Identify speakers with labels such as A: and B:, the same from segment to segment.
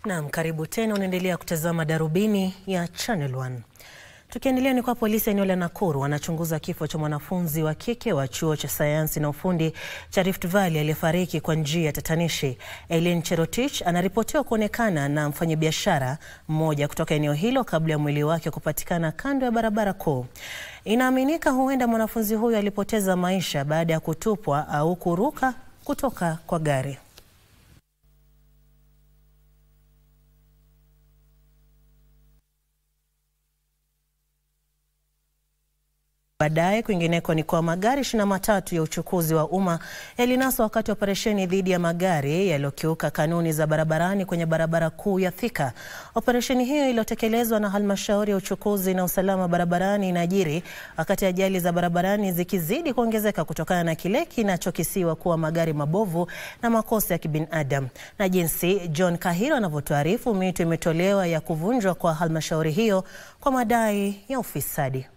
A: Naam, karibu tena. Unaendelea kutazama Darubini ya Channel 1. Tukiendelea ni kwa polisi eneo la Nakuru wanachunguza kifo cha mwanafunzi wa kike wa chuo cha sayansi na ufundi cha Rift Valley aliyefariki kwa njia ya tatanishi. Eileen Cherotich anaripotiwa kuonekana na mfanyabiashara mmoja kutoka eneo hilo kabla ya mwili wake kupatikana kando ya barabara kuu. Inaaminika huenda mwanafunzi huyo alipoteza maisha baada ya kutupwa au kuruka kutoka kwa gari. Baadaye kwingineko ni kwa magari ishirini na matatu ya uchukuzi wa umma yalinaswa wakati wa operesheni dhidi ya magari yaliyokiuka kanuni za barabarani kwenye barabara kuu ya Thika. Operesheni hiyo iliyotekelezwa na halmashauri ya uchukuzi na usalama barabarani inajiri wakati ajali za barabarani zikizidi kuongezeka kutokana na kile kinachokisiwa kuwa magari mabovu na makosa ya kibinadamu. Na jinsi John Kahiro anavyotuarifu, mito imetolewa ya kuvunjwa kwa halmashauri hiyo kwa madai ya ufisadi.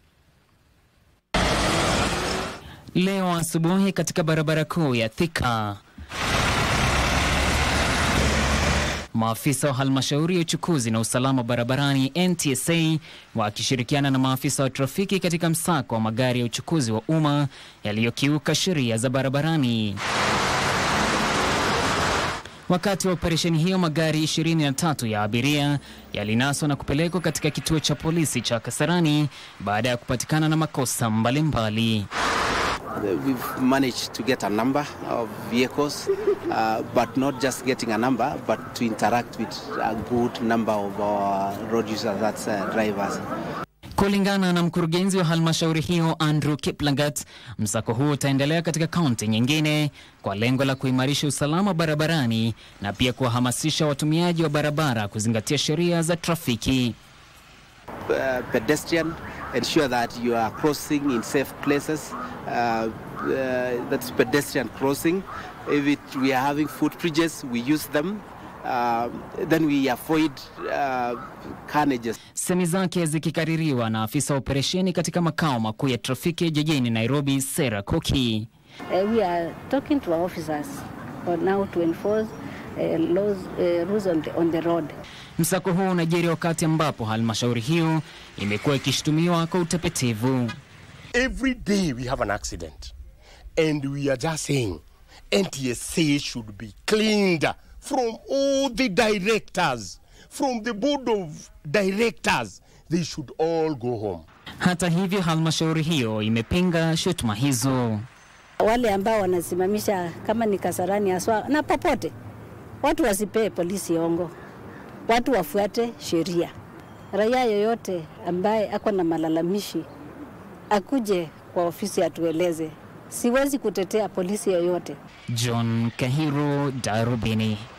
B: Leo asubuhi katika barabara kuu ya Thika, maafisa wa halmashauri ya uchukuzi na usalama barabarani NTSA wakishirikiana na maafisa wa trafiki katika msako wa magari ya uchukuzi wa umma yaliyokiuka sheria za barabarani. Wakati wa operesheni hiyo magari 23 ya abiria yalinaswa na kupelekwa katika kituo cha polisi cha Kasarani baada ya kupatikana na makosa mbalimbali mbali.
C: We've managed to get a number of vehicles, uh, but not just getting a number, but to interact with a good number of our road users, that's uh, drivers.
B: Kulingana na mkurugenzi wa halmashauri hiyo Andrew Kiplagat, msako huo utaendelea katika kaunti nyingine kwa lengo la kuimarisha usalama barabarani na pia kuwahamasisha watumiaji wa barabara kuzingatia sheria za trafiki.
C: Uh, pedestrian, ensure that you are crossing in safe places. Uh, uh, that's pedestrian crossing. If it, we are having footbridges, we use them. Uh, then we avoid uh, carnages.
B: Semi zake zikikaririwa na afisa wa operesheni katika makao makuu ya trafiki jijini Nairobi, Sarah Koki.
D: Uh, we are talking to our officers for now to enforce uh, laws, uh, rules on the, on the road.
B: Msako huu unajiri wakati ambapo halmashauri hiyo imekuwa ikishutumiwa kwa utepetevu.
E: Every day we have an accident and we are just saying NTSA should be cleaned from all the directors, from the board of directors. They should all go home.
B: Hata hivyo, halmashauri hiyo imepinga shutuma hizo.
D: Wale ambao wanasimamisha kama ni Kasarani haswa na popote, watu wasipee polisi ongo, watu wafuate sheria. Raia yoyote ambaye ako na malalamishi akuje kwa ofisi atueleze. Siwezi kutetea polisi yoyote.
B: John Kahiro, Darubini.